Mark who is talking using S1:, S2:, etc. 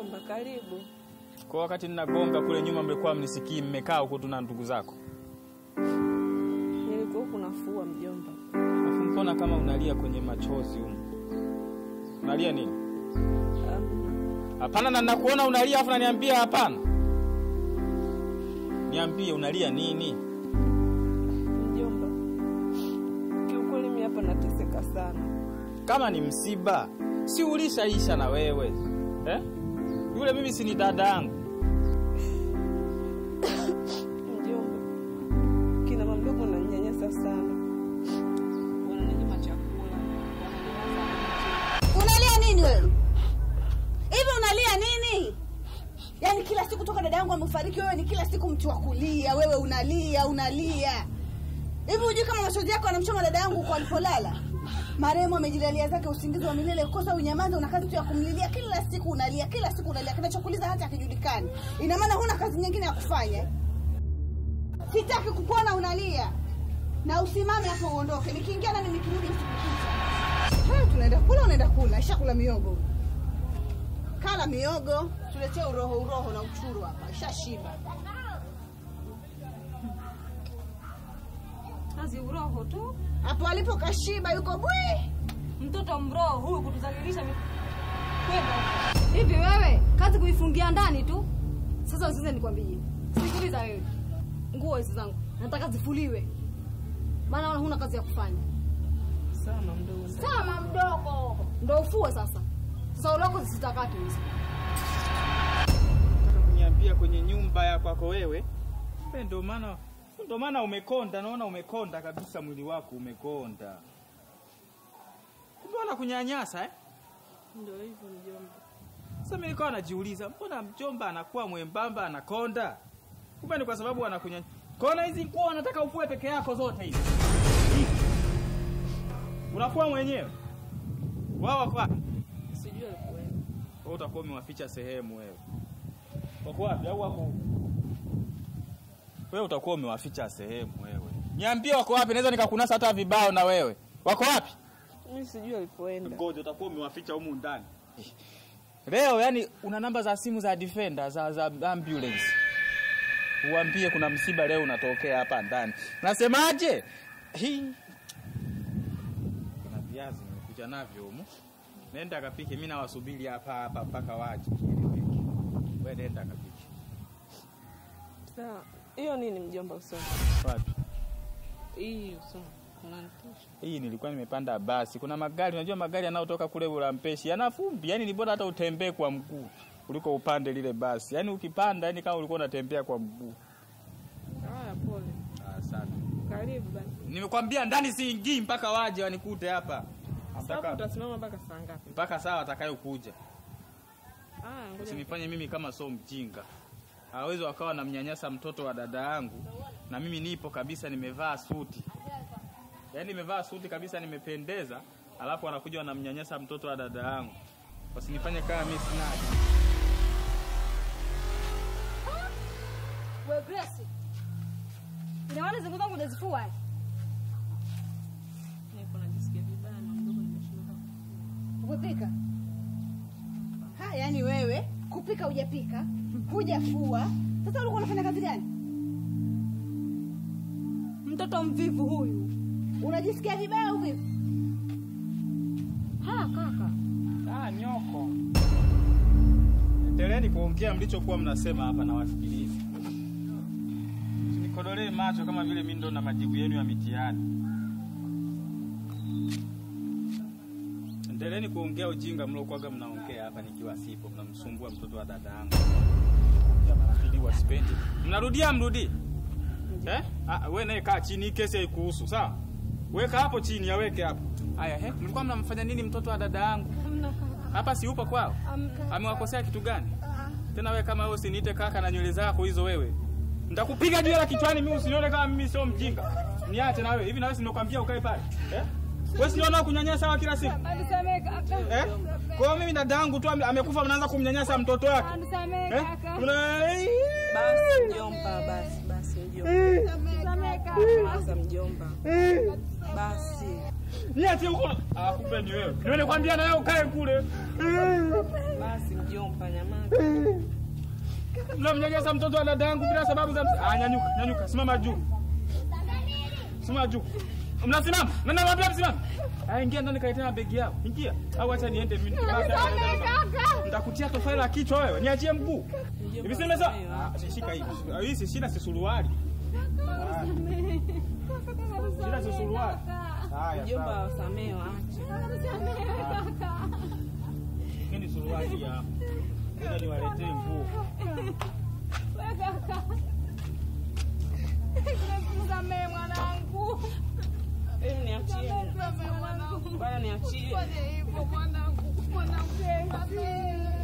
S1: mjomba, karibu.
S2: Kwa wakati ninagonga kule nyuma, mlikuwa mnisikii, mmekaa huko tu na ndugu zako.
S1: Nilikuwa huku nafua mjomba.
S2: Alafu mbona kama unalia kwenye machozi huko? Unalia nini?
S1: Um,
S2: Hapana, na nakuona unalia afu naniambia hapana. Niambie unalia nini?
S1: mjomba, kiukweli mimi hapa nateseka sana.
S2: Kama ni msiba, si ulishaisha na wewe eh? Yule mimi si ni dada yangu.
S1: Mjomba, kina mama mdogo wananyanyasa sana, wananinyima chakula, wananinyanyasa
S3: Unalia nini wewe? Hivi unalia nini? Yaani kila siku toka dada yangu amefariki, wewe ni kila siku mtu wa kulia, wewe unalia unalia. Hivi hujui kama machozi yako yanamchoma dada yangu kwa alipolala? Marehemu amejilalia zake usingizi wa milele, kosa unyamaza, una kazi tu ya kumlilia kila siku, unalia kila siku unalia, kinachokuliza hata akijulikani. Ina maana huna kazi nyingine ya kufanya eh? Sitaki kukuona unalia, na usimame hapo uondoke. Nikiingia nami nikirudi usikukuta. Haya, tunaenda kula, unaenda kula, ishakula miogo. Kala miogo, tuletee uroho uroho na uchuru hapa, ishashiba.
S4: kazi uroho tu
S3: Hapo alipo kashiba, yuko bwi.
S4: mtoto mroho huyu kutuzalilisha mi- kwenda hivi wewe kazi kuifungia ndani tu sasa usize nikwambie sikiliza wewe nguo hizi zangu nataka zifuliwe maana wala huna kazi ya kufanya
S1: sana mdogo.
S4: sama mdogo ndo ufue sasa sasa uloko zisitakate hizi
S2: Nataka kuniambia kwenye nyumba ya kwako wewe. Wewe ndio maana ndio maana umekonda, naona umekonda kabisa mwili wako umekonda. Kumbe wanakunyanyasa eh?
S1: Ndio hivyo mjomba.
S2: Sasa mimi nikawa najiuliza, mbona mjomba anakuwa mwembamba anakonda? Kumbe ni kwa sababu anakunya. Kona hizi nguo anataka ufue peke yako zote hizi. Unafua mwenyewe? Wao wako wapi?
S1: Sijui alikuwepo.
S2: Wewe utakuwa umewaficha sehemu wewe. Wako wapi au wako huko? Wewe utakuwa umewaficha sehemu wewe. Niambie wako wapi, naweza nikakunasa hata vibao na wewe. Wako wapi?
S1: Mimi sijui alipoenda.
S2: Ngoja utakuwa umewaficha humu ndani. Leo yani una namba za simu za defender za, za ambulance. Uambie kuna msiba leo unatokea hapa ndani. Nasemaje? Hii. Kuna viazi nimekuja navyo humu. Nenda kapike, mimi nawasubiri hapa hapa mpaka waje. Wewe nenda kapike.
S1: Sawa. Hiyo nini mjomba usoni?
S2: Wapi?
S1: Hii usoni. Unanitisha.
S2: Hii nilikuwa nimepanda basi. Kuna magari, unajua magari yanayotoka kule Ulampeshi yana vumbi. Yaani ni bora hata utembee kwa mguu kuliko upande lile basi. Yaani ukipanda, yani kama ulikuwa unatembea kwa mguu.
S1: Haya, pole.
S2: Asante.
S1: Karibu basi.
S2: Nimekwambia ndani siingii mpaka waje wanikute hapa.
S1: Sasa
S2: Ataka-
S1: utasimama mpaka saa ngapi?
S2: mpaka saa watakayokuja.
S1: Haya, ngoja.
S2: Usinifanye mimi kama so mjinga. Hawezi wakawa namnyanyasa mtoto wa dada yangu na mimi nipo kabisa nimevaa suti. Yaani nimevaa suti kabisa nimependeza, alafu wanakuja wanamnyanyasa mtoto wa dada yangu. Wasinifanye kama mimi sina akili.
S4: we Grace ina maana zingu zangu unazifua eh?
S1: Niko najisikia vibaya na mdogo nimeshindwa.
S3: Kupika. Ha, yani wewe kupika hujapika, hujafua. Sasa ulikuwa unafanya kazi gani?
S4: mtoto mvivu huyu
S3: Unajisikia vibaya au vipi?
S4: haya kaka
S2: Ah, nyoko. Endeleeni kuongea mlichokuwa mnasema hapa na wasikilize. Nikodolee macho kama vile mimi ndo na majibu yenu ya mitihani. Endeleeni kuongea ujinga mliokuwaga mnaongea hapa nikiwa sipo, mnamsumbua mtoto wa dada yangu. Marafiki wasipendi. Mnarudia mrudi. Eh? Ah, wewe naye kaa chini, hii kesi haikuhusu, sawa? Weka hapo chini, yaweke hapo. Haya, he, mlikuwa mnamfanya nini mtoto wa dada yangu? Hapa si upo kwao? Amewakosea kitu gani? Tena wewe kama wewe usiniite kaka na nywele zako hizo wewe. Nitakupiga juu la kichwani mimi usinione kama mimi sio mjinga. Niache na wewe. Hivi na wewe si nimekwambia ukae pale. Eh? Wewe si unaona kunyanyasa wa kila siku?
S4: anisamee kaka
S2: Eh? Kwa hiyo mimi dada yangu tu ame- amekufa mnaanza kumnyanyasa mtoto wake.
S4: anisamee
S2: Eh?
S4: kaka
S2: Una
S1: Basi mjomba, basi basi mjomba.
S4: anisamee kaka
S1: Sasa mjomba. Basi.
S2: Niache huko. Ah, kumbe ni wewe. Niwe nikwambia na wewe ukae kule.
S1: Basi mjomba, nyamaza.
S2: Mnamnyanyasa mtoto wa dada yangu bila sababu za msi- Ah, nyanyuka, nyanyuka, simama juu. Simama juu. Mnasimama? Na nawaambia msimame. Ah, ingia ndani kaitana begi yao. Ingia. Au acha niende mimi. Nitakutia tofali la kichwa wewe. Niachie mguu. Hivi si nimesema? Ah, shika hivi. Ah, Hii si shida si suruali. Ah. Shida si suruali. Haya.
S1: Mjomba,
S2: sawa.
S1: wasamee waache.
S2: Hii ni suruali ya. Ngoja niwaletee nguo.
S4: Msamehe mwanangu.
S1: Hebu niachie. Bwana niachie.
S4: Fanya hivyo mwanangu. Mwanangu.